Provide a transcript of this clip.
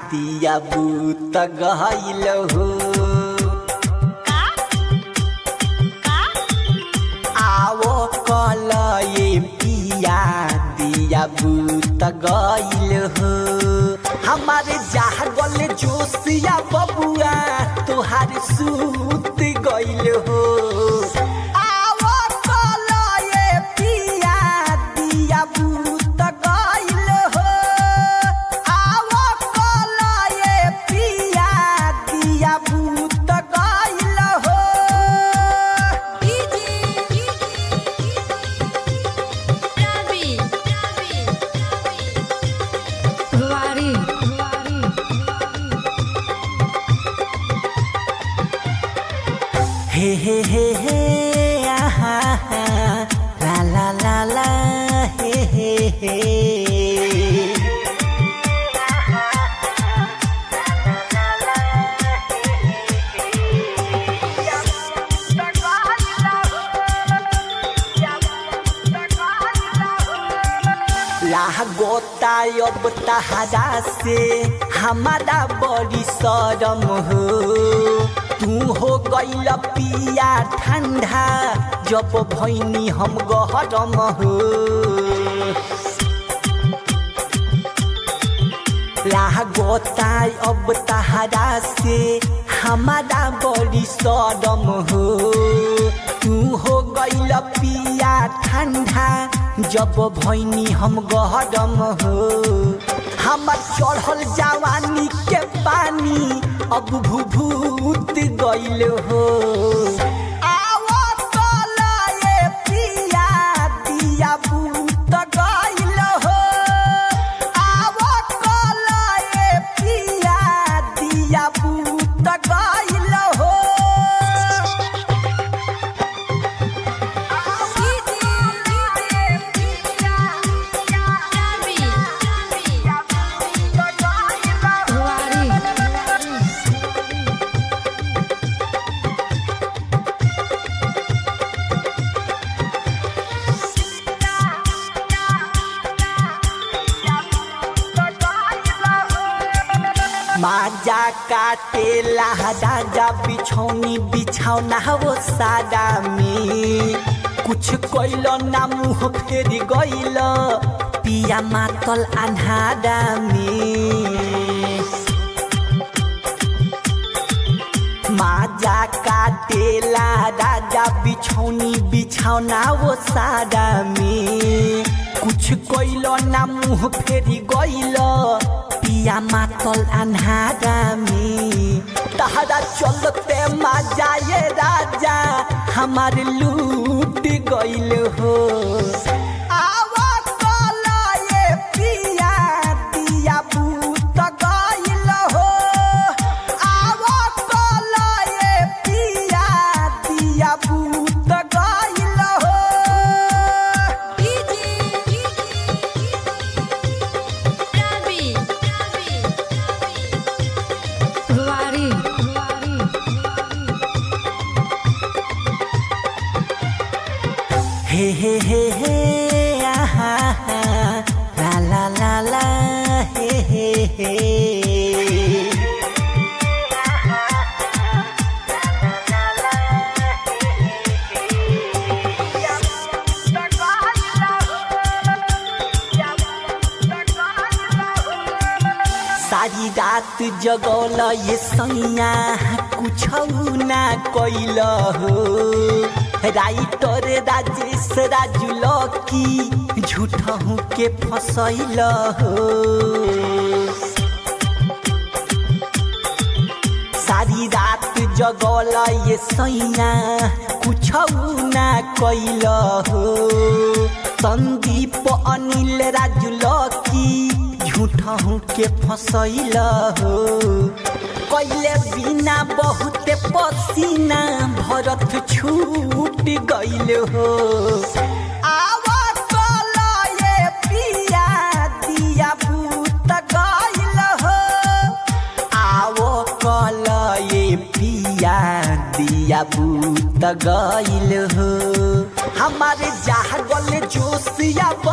दिया बूत गइल हो आवो कल ये पिया दिया बूत गइल हो हमारे जहाँ गले जोशिया बबुआ तुहार सूत गइल हो आवो कल ये पिया दिया बूत गइल हो आवो कल ये पिया दिया बूत गइल हो Ruari. हे हे हे हे आहा हा, ला ला ला ला हे हे हे लाह गोता अब तहरा से हमारा बड़ी शरम हो तू हो गइल पिया ठंडा जब भैनी हम गहरम हो लाह गोता अब तहरा से हमारा बड़ी शरम हो तू हो गइल पिया ठंडा जब भैनी हम गहरम हो हमर चढ़ल जवानी के पानी अब भूभूत गइल हो आवो कल ये पिया दिया बूत गइल हो आवो कल ये पिया दिया बूत गइल हो Ruari. माजा काटे लहदा जा बिछौनी बिछौना वो सादा में कुछ कोइल ना मुँह फेर गइल पिया मातल अन्हादा में माजा काटेला राजा बिछौनी बिछौना वो सादा में कुछ कोइल ना मुँह फेरी गइल पिया मातल अन्हारा में तहरा चलते माजा ये राजा हमार लूट गइल हो आवा कल ये पिया दिया बूत गइल हो आवो कल ये पिया दिया बूत गइल हो Ruari. हे हे हे हे आहा हा, ला ला ला ला हे हे हे सारी रात जगौल ये सैया कुछ ना कैल हो राइटर राजेश राजू लकी झूठहू के फसैल हो सारी रात जगौल ये सैया कुछ ना कैल हो संदीप अनिल राजू लकी झूठहू के फसैल हो कैले बिना बहुते पसीना भरत छूट गइल हो आवा कल ये पिया दिया बूत गइल हो आवो कल ये पिया दिया बूत गइल हो हमारे जहाँ गले जोशिया